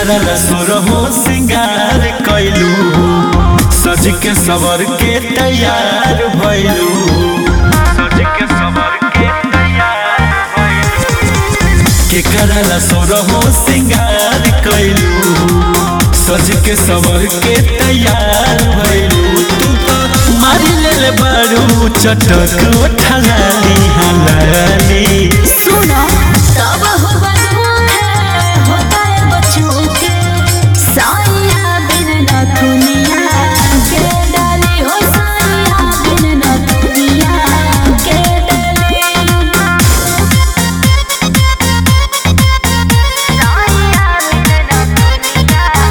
करल सुरहो सिंगार कैलू सज के सवर के तैयार भैलू सज के सवर के तैयार भैलू के करल सुरहो सिंगार कैलू सज के सवर के तैयार भैलू तू तो मारी ले बारू चटक उठलाली हलाली सुनो तब हो बदबू है होता है बच्चों के साया बिन न दुनिया के डाली हो साया बिन न दुनिया के डाली साया बिन न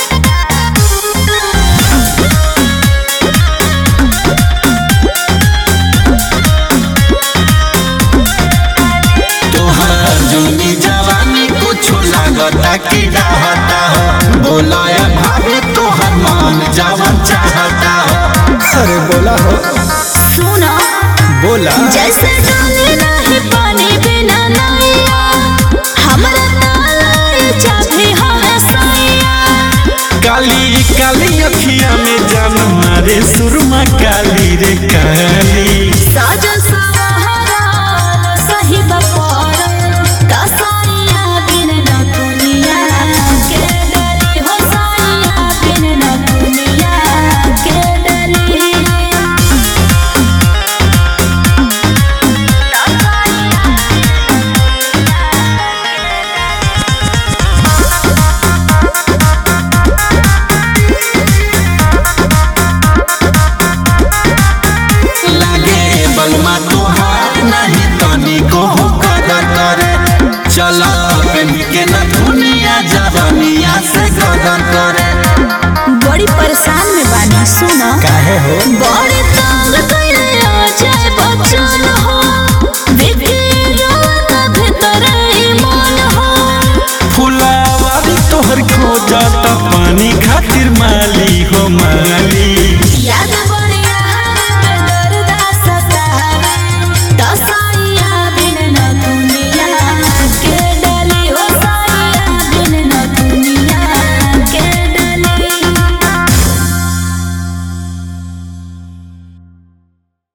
तोहार जुनी जवानी कुछो लागता कि रहता हो बोलाया भाभी तोहर मन जवन चाहता हो अरे बोला हो सुनो बोला जैसे डाली नहीं पानी बिना नैया हमरा तालाई चाभी हमें सैया काली काली अखिया में जान मारे सुरमा काली रे काली साजन सहारा सही बपार कसाइया बिन न दुनिया के डरी हो साइया बिन न दुनिया के डरी लागे बलमा तोहार नहीं तनी को हो कदर करे चला पेन के न दुनिया जवानिया से गदर करे बड़ी परेशान में बानी सुना काहे हो बड़े तंग कइले अजय बच्चन हो विकिरत भीतर ईमान हो फुलावारी तोहर खोजत पानी खातिर माली हो माली